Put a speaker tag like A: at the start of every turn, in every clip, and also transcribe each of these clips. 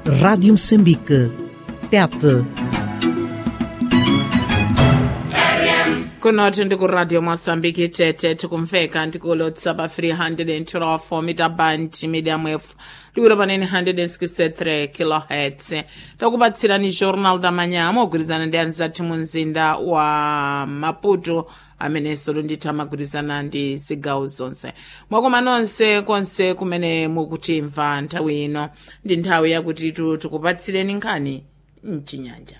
A: Rádio Moçambique. Tete.
B: kunoti ndikuradio mosambiki tete tikumveka ndikulo tsaba 312 mita band medium wave liwiro panene 163 kilohertz takupatsirani jornal da manhã mogwirizana ndi anzathu mu mzinda wa maputo amenenso lunditha magwirizana ndi zigawo zonse mwakoma nonse konse kumene mukutimva nthawi ino ndi nthawi yakuti tu tikupatsireni nkhani mchinyanja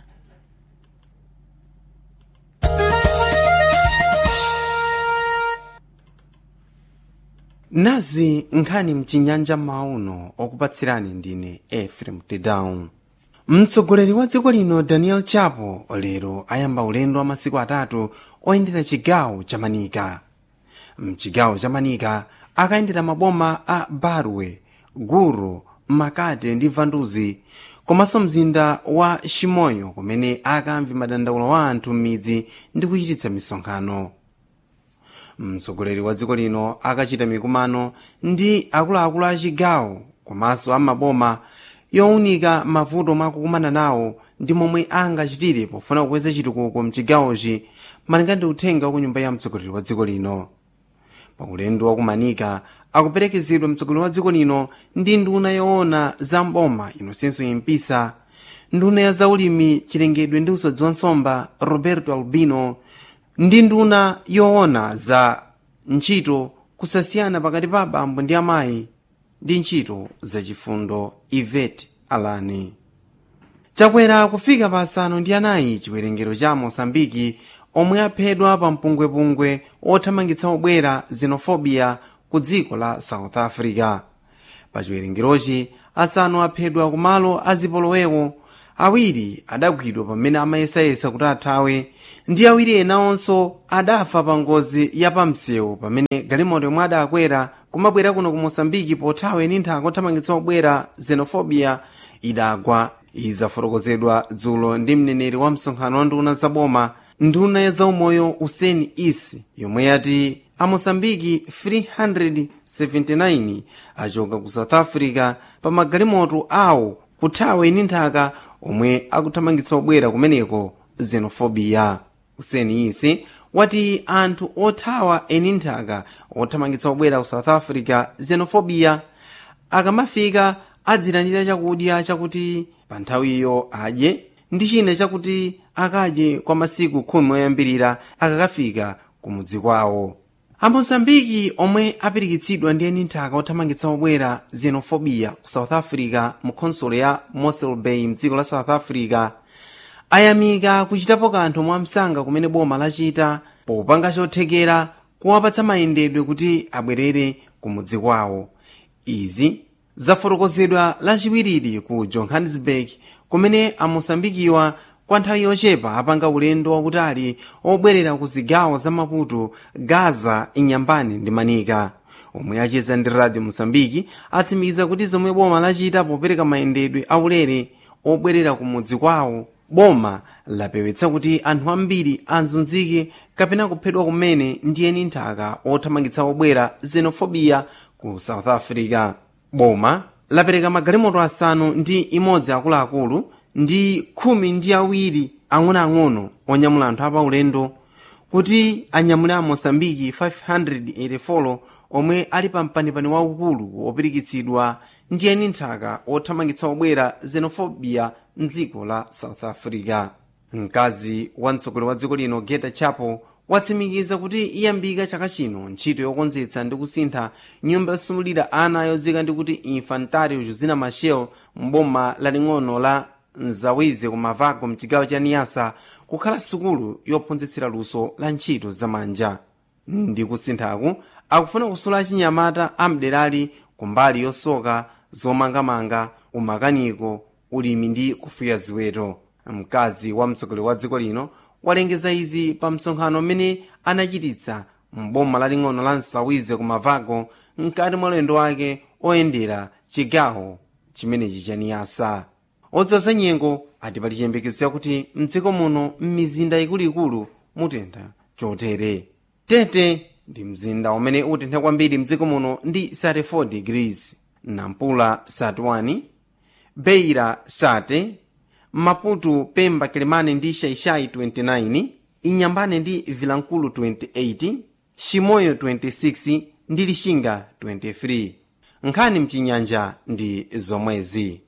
C: nazi nkhani mchinyanja mauno okupatsirani ndine efrem tedown mtsogoleri wa dziko lino daniel chapo lero ayamba ulendo wa masiku atatu oyendera chigawo cha manika mchigawo cha manika akayendera maboma a barwe guru makate ndi vanduzi komanso mzinda wa shimoyo kumene akamve madandaulo wa anthu m'midzi ndi kuchititsa misonkhano mtsogoleri wa dziko lino akachita mikumano ndi akuluakulu a chigawo komanso amaboma yowunika mavuto mwakukumana nawo ndi momwe angachitire pofuna kukweza chitukuko mchigawochi malinga ndi uthenga wa ku nyumba ya mtsogoleri wa dziko lino pa ulendo wakumanika akuperekezedwa mtsogoleri wa dziko lino ndi nduna yoona za mboma inosenso impisa nduna ya zaulimi chilengedwe ndi usodzi wa nsomba roberto albino ndi nduna yoona za ntchito kusasiyana pakati pa abambo ndi amayi ndi ntchito zachifundo ivet alani chakwera kufika pa asanu ndi anayi chiwerengero cha mosambiki omwe aphedwa pa mpungwepungwe othamangitsa obwera xenofobia ku dziko la south africa pa chiwerengerochi asanu aphedwa kumalo azipolowewo awiri adagwidwa pamene amayesayesa kuti athawe ndi awiri ena onso adafa pa ngozi ya pamsewu pamene galimoto yomwe adakwera kumabwera kuno ku mosambiki pothawa ndi nthaka othamangitsa obwera xenofobia idagwa izafotokozedwa dzulo ndi mneneri wa msonkhano wa nduna zaboma nduna ya zaumoyo useni isi yomwe yati amosambiki 379 achoka ku south africa pa magalimoto awo kuthawa ndi nthaka omwe akuthamangitsa obwera kumeneko xenofobia useni isi wati anthu othawa eni nthaka othamangitsa obwera ku south africa xenofobia akamafika adzilandira chakudya chakuti pa nthawiyo adye ndi china chakuti akadye kwa masiku khumi oyambirira akakafika kumudzi kwawo amozambiki omwe apirikitsidwa ndi eni nthaka othamangitsa obwera xenofobia ku south africa mu khonsolo ya mossel bay mdziko la south africa ayamika kuchitapo kanthu mwamsanga kumene boma lachita popanga chothekera kuwapatsa mayendedwe kuti abwerere kumudzi kwawo izi zafotokozedwa lachiwiriri ku johannesburg kumene amosambikiwa kwa nthawi yochepa apanga ulendo wakutali obwerera ku zigawo za maputo gaza inyambani ndi manika omwe acheza ndi radio mosambiki atsimikiza kuti zomwe boma lachita popereka mayendedwe aulere obwerera ku mudzi kwawo boma lapewetsa kuti anthu ambiri azunzike kapena kuphedwa kumene ndi eni nthaka othamangitsa obwera xenofobia ku south africa boma lapereka magalimoto asanu ndi imodzi akuluakulu ndi khumi ndi awiri ang'onoang'ono onyamula anthu apaulendo kuti anyamule a mosambiki 584 omwe ali pa mpanipani waukulu opirikitsidwa ndi eni nthaka othamangitsa obwera xenofobia mdziko la south africa mkazi wa mtsogoleri wa dziko lino geta chapo watsimikiza kuti iyambika chaka chino ntchito yokonzetsa ndi kusintha nyumba yosamalira ana yodzika ndi kuti infantario josina machel mboma laling'ono la nzawize kumavago mchigawo cha niyasa kukhala sukulu yophunzitsira luso la ntchito zamanja ndi kusinthaku akufuna kusula achinyamata amderali kumbali yosoka zomangamanga umakaniko ulimi ndi kufuya ziweto mkazi wa mtsogoleri wa dziko lino walengeza izi pa msonkhano mmene anachititsa mboma laling'ono la nsawize kumavago mkati mwa ulendo wake oyendera chigawo chimenechi cha niyasa odzaza nyengo ati pali chiyembekezo chakuti mdziko muno m'mizinda ikuluikulu mutentha chotere tete ndi mzinda umene utentha kwambiri mdziko muno ndi 34 degrees nampula 31 beira sate maputo pemba kelemane ndi shaishai 29 inyambane ndi vilankulu 28 shimoyo 26 ndi lishinga 23 nkhani mchinyanja ndi zomwezi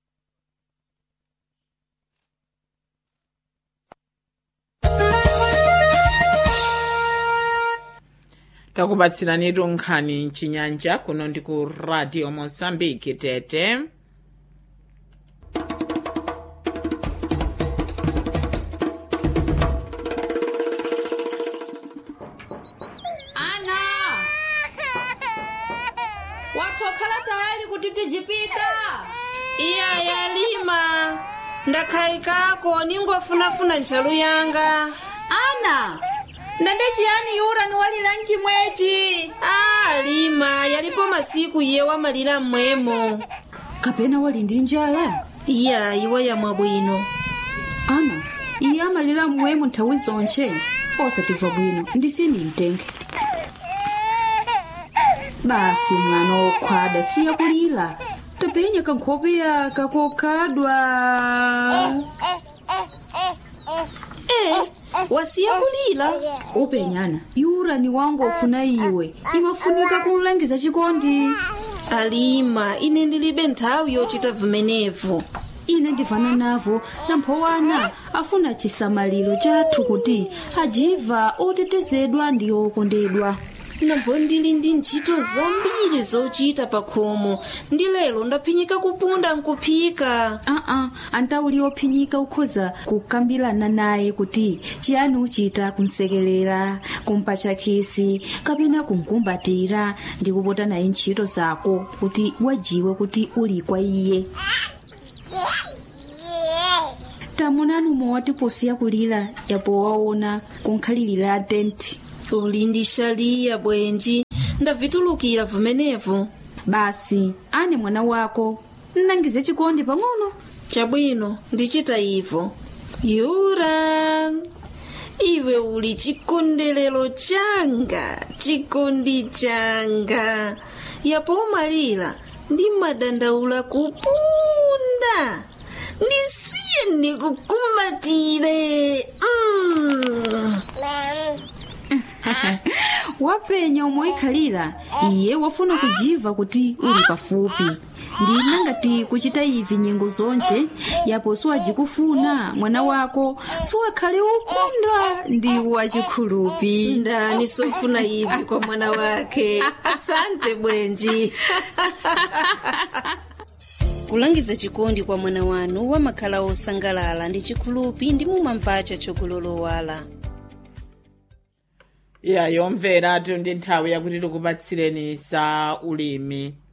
B: takubatsiranitu nkhani mchinyanja kuno ndi ku radio mozambique tete
D: ana watokhala tayali kuti tijipita
E: iya yalima ndakhayikako ningofunafuna ntchalu yanga
D: ana ndende chiyani yura ni walira mchimwechi
E: a lima yalipo masiku iye wamalira mmwemo
D: kapena wali ndi njala
E: iya iwa yamwa bwino
D: ana iye amalira mmwemo nthawi zonche osatimva bwino ndisini mtenge basi mwana wokhwada siya kulira tapenya kankhope kakokhadwa
E: e wasiya kulira
D: upenyana yura ni wangu ofuna iwe imafunika kumlangiza chikondi
E: alima ine ndilibe nthawi yochita vimenevo
D: ine ndivana navo namphowana afuna chisamaliro chathu kuti ajiva otetezedwa ndi okondedwa
E: nambo ndili ndi ntchito zambiri zochita pa khomo ndi lero ndaphinyika kupunda nkuphika
D: aa antauli ophinyika ukhoza kukambirana naye kuti chiyani uchita kumsekelera kumpatcha khisi kapena kumkumbatira ndi kupota naye ntchito zako kuti wajiwe kuti uli kwa iye tamunani umwe posiya kulira yapo waona kunkhalirira tenti
E: uli ndi shaliya bwenji ndavitulukira vimenevo
D: basi ane mwana wako nnangize chikondi pang'ono
E: chabwino ndichita ivo yura iwe uli chikondelero changa chikondi changa yapo umalira ndi madandaula kupunda ndisiye ndikukumbatire mm.
D: wapenya umoikhalira iye wafuna kujiva kuti uli pafupi ndina ngati kuchita ivi nyengo zonche yapo siwajikufuna mwana wako siwakhale ukunda ndi wachikhulupi
E: ndani sofuna ivi kwa mwana wake asante bwenji kulangiza chikondi kwa mwana wanu wamakhala osangalala ndi chikhulupi ndi mumamvacha chokulolowala
B: ya yomvera ndi nthawi yakuti tikupatsireni za ulimi